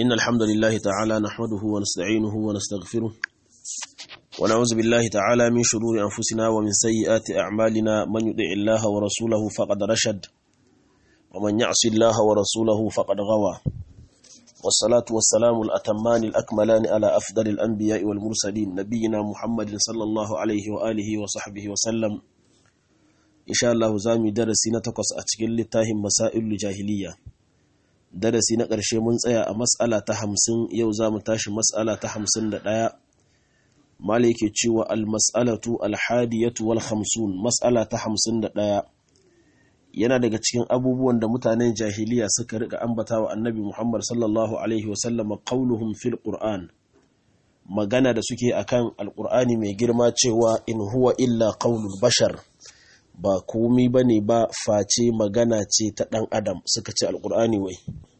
إن الحمد لله تعالى نحمده ونستعينه ونستغفره ونعوذ بالله تعالى من شرور أنفسنا ومن سيئات أعمالنا من يطع الله ورسوله فقد رشد ومن يعص الله ورسوله فقد غوى والصلاة والسلام الأتمان الأكملان على أفضل الأنبياء والمرسلين نبينا محمد صلى الله عليه وآله وصحبه وسلم إن شاء الله زامي درسي نتقص أتكل لتاهم مسائل الجاهلية darasi na ƙarshe mun tsaya a matsala ta hamsin yau za mu tashi matsala ta hamsin da ɗaya mala yake cewa almas'alatu alhadiyatu wal hamsun matsala ta hamsin da ɗaya yana daga cikin abubuwan da mutanen jahiliya suka rika ambata wa annabi muhammad sallallahu alaihi wasallam qauluhum fil qur'an magana da suke akan alqur'ani mai girma cewa in huwa illa qaulul bashar ba komi ba ne ba face magana ce ta ɗan adam suka ce alƙur'ani wai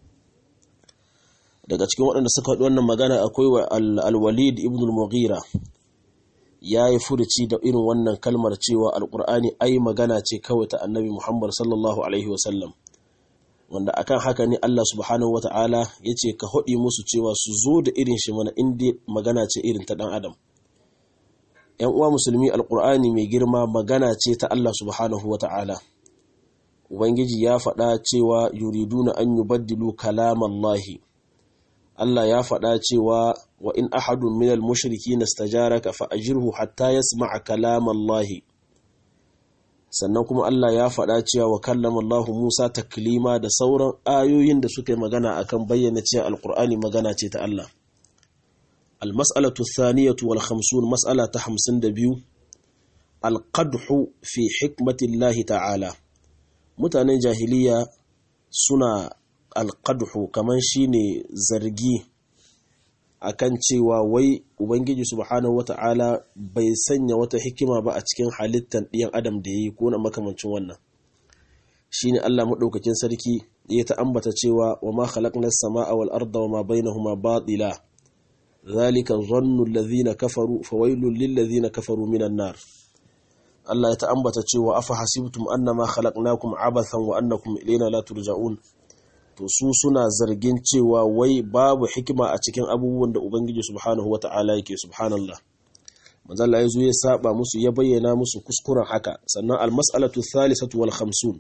daga cikin waɗanda suka haɗu wannan magana akwai wa alwalid ibn al-mughira ya yi furuci da irin wannan kalmar cewa alƙur'ani ai magana ce kawai ta annabi muhammad sallallahu alaihi wasallam wanda akan haka ne allah subhanahu wata'ala ya ce ka haɗi musu cewa su zo da irin shi mana inda magana ce irin ta ɗan adam ‘yan uwa musulmi alƙur'ani mai girma magana ce ta Allah subhanahu wa ta'ala. Ubangiji ya faɗa cewa yuriduna an yi baddilu kalamallahi. Allah ya faɗa cewa wa in ahadun minal mushriki na stajaraka fa'ajirhu hatta ya sama'a kalamallahi. Sannan kuma Allah ya faɗa cewa wa kallamallahu Musa taklima da sauran ayoyin da suka yi magana akan bayyana cewa alƙur'ani magana ce ta Allah. المسألة الثانية والخمسون مسألة حمسن دبيو القدح في حكمة الله تعالى متعنى جاهلية سنة القدح كمان شيني زرقي akan cewa wai ubangiji subhanahu wata'ala bai sanya wata hikima ba a cikin halittar ɗiyan adam da yayi ko na makamancin wannan shine Allah madaukakin sarki ya ta ambata cewa wa ma khalaqnas samaa wal arda wa ma bainahuma batila ذلك ظن الذين كفروا فويل للذين كفروا من النار Allah ya ta'ambata cewa afa hasibtum annama khalaqnakum abathan wa annakum ilayna la turja'un to su suna zargin cewa wai babu hikima a cikin abubuwan da Ubangiji subhanahu wata'ala yake subhanallah manzo Allah yazo ya saba musu ya bayyana musu kuskuren haka sannan al-mas'alatu thalithatu wal khamsun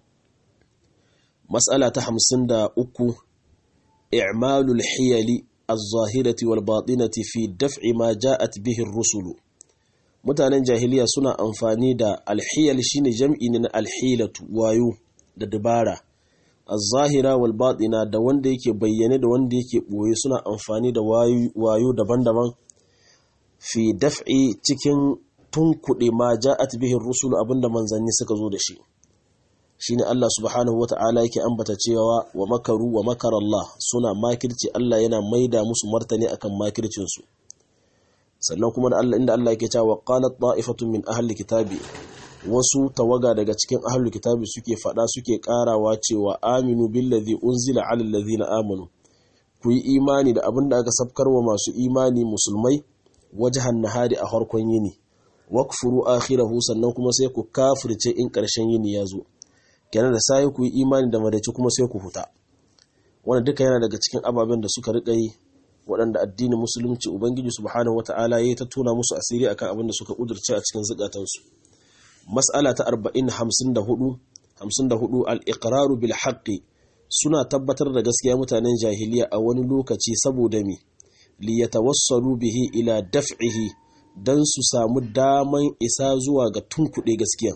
mas'ala ta 53 i'malul hiyali الظاهرة والباطنة في دفع ما جاءت به الرسل mutanen jahiliya suna amfani da alhiyal shine jam'i ne na alhilatu wayo da dabara az-zahira wal batina da wanda yake bayyane da wanda yake boye suna amfani da wayo daban-daban fi daf'i cikin tunkuɗe ma ja'at bihi rusul abinda manzanni suka zo da shi shine Allah subhanahu wata'ala yake ambata cewa wa makaru wa makar Allah suna makirci Allah yana maida musu martani akan makircin su sannan kuma da Allah inda Allah yake cewa qalat ta'ifatun min ahli kitabi wasu tawaga daga cikin ahli kitabi suke fada suke karawa cewa aminu billazi unzila ala allazina amanu ku yi imani da abin da aka sabkarwa masu imani musulmai wajhan nahari a harkon yini wakfuru akhirahu sannan kuma sai ku kafirce in karshen yini ya zo kenan da sai ku yi imani da madaci kuma sai ku huta wannan duka yana daga cikin ababen da suka riƙa yi waɗanda addinin musulunci ubangiji subhanahu wata'ala ya ta tona musu asiri akan abin da suka kudurce a cikin zukatansu mas'ala ta 40 54 54 al-iqraru bil haqqi suna tabbatar da gaskiya mutanen jahiliya a wani lokaci saboda me li yatawassalu bihi ila daf'ihi dan su samu daman isa zuwa ga tunkuɗe gaskiya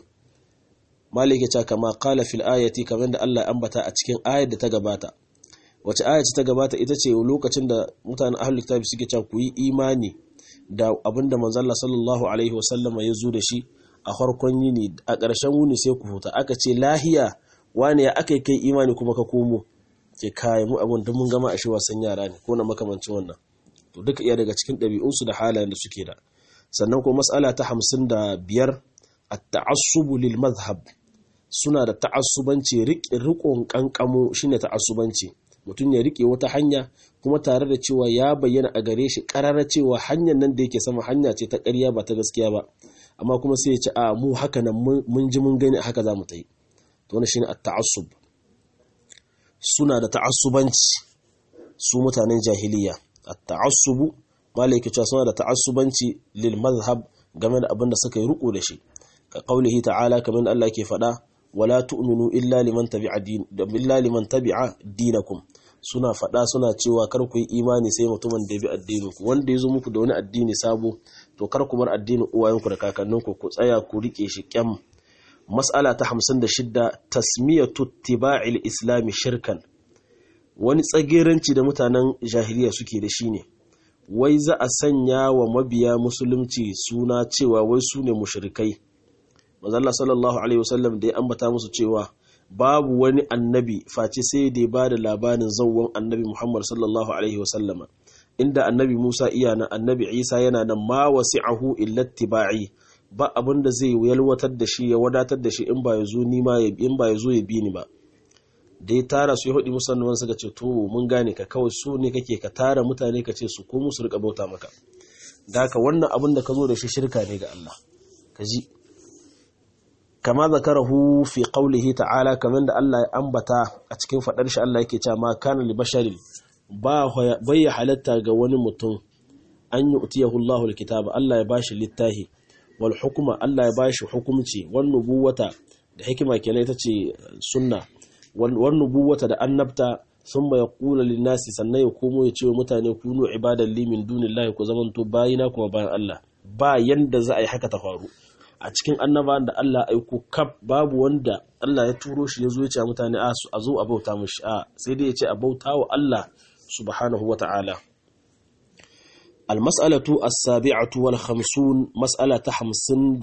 malike ta kama kala fil ayati kamar da Allah ambata a cikin ayar da ta gabata wace ayar ta gabata ita ce lokacin da mutanen ahlul kitabi suke cewa ku yi imani da abinda manzon Allah sallallahu alaihi wasallama ya zo da shi a farkon yini a ƙarshen wuni sai ku huta aka ce lahiya wani ya aka kai imani kuma ka komo ke kai mu abun da mun gama a shi wasan yara ne ko na makamancin wannan to duka iya daga cikin ɗabi'unsu da halayen da suke da sannan ko mas'ala ta hamsin da biyar at-ta'assubu lil madhhab suna da ta'assubanci riƙon ƙanƙamo shine ta'assubanci mutum ya riƙe wata hanya kuma tare da cewa ya bayyana a gare shi ƙarara cewa hanyar nan da yake sama hanya ce ta ƙarya ba ta gaskiya ba amma kuma sai ya ce a mu haka nan mun ji mun gani haka za mu ta yi to wannan shine at-ta'assub suna da ta'assubanci su mutanen jahiliya at-ta'assubu malai yake cewa suna da ta'assubanci lil mazhab game da abin da suka yi ruku da shi ka qaulihi ta'ala kamar Allah ke faɗa wala tu'minu illa liman tabi'a din illa liman tabi'a dinakum suna faɗa suna cewa kar ku yi imani sai mutumin da bi addinin ku wanda ya zo muku da wani addini sabo to kar ku bar addinin uwayenku da kakanninku ku tsaya ku rike shi kyam mas'ala ta 56 tasmiyatu ittiba'il islami shirkan wani tsageranci da mutanen jahiliya suke da shi ne wai za a sanya wa mabiya musulunci suna cewa wai su ne mushrikai mazalla sallallahu alaihi wasallam da ya ambata musu cewa babu wani annabi face sai da ya ba da labarin zauwan annabi muhammad sallallahu alaihi wasallama inda annabi musa iya nan annabi isa yana nan ma wasi'ahu illa tiba'i ba abin da zai yalwatar da shi ya wadatar da shi in ba ya zo ni ma in ba ya zo ya bi ni ba da ya tara su ya hudu musamman suka ce to mun gane ka kawai su ne kake ka tara mutane ka ce su ko musu rika bauta maka da haka wannan abin da ka zo da shi shirka ne ga Allah ka ji kama zakarahu fi qawlihi ta'ala kaman da Allah ya ambata a cikin fadar shi Allah yake cewa ma kana li basharin ba bai halatta ga wani mutum an yi utiyahu Allahu alkitaba Allah ya bashi littahi wal hukuma Allah ya bashi hukumci wan nubuwata da hikima kenan ita ce sunna wan nubuwata da annabta thumma yaqulu lin nasi sannan ya komo ya ce wa mutane kunu ibadan li min dunillahi ku zamanto bayina kuma bayan Allah ba yanda za a yi haka ta faru a cikin annaba da Allah aiko kaf babu wanda Allah ya turo shi ya zo ya ce mutane a zo a bauta mushi a sai dai ya ce a bauta wa Allah subhanahu wa ta'ala almas'alatu as-sabi'atu wal khamsun mas'ala ta 57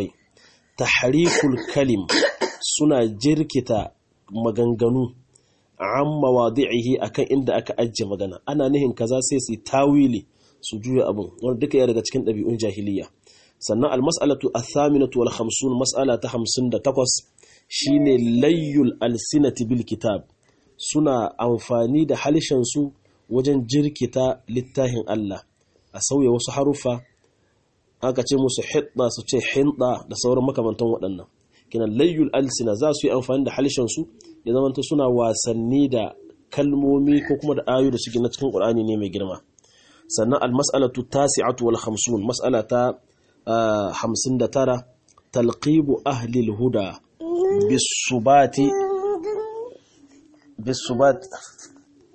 tahriful kalim suna jirkita maganganu an mawadi'ihi akan inda aka ajiye magana ana nihin kaza sai su tawili su juya abun wanda duka ya daga cikin ɗabi'un jahiliya sannan almas'alatu athaminatu wal khamsun mas'ala ta 58 shine layyul alsinati bil kitab suna amfani da halishan su wajen jirkita littafin Allah a sauya wasu harufa aka ce musu hidda su ce hinda da sauran makamantan waɗannan kinan layyul alsina za su yi amfani da halishan su ya zamanta suna wasanni da kalmomi ko kuma da ayu da suke na cikin Qur'ani ne mai girma sannan almas'alatu tasi'atu wal khamsun mas'ala ta hamsin da tara talqibu ahlil huda bisubati bisubat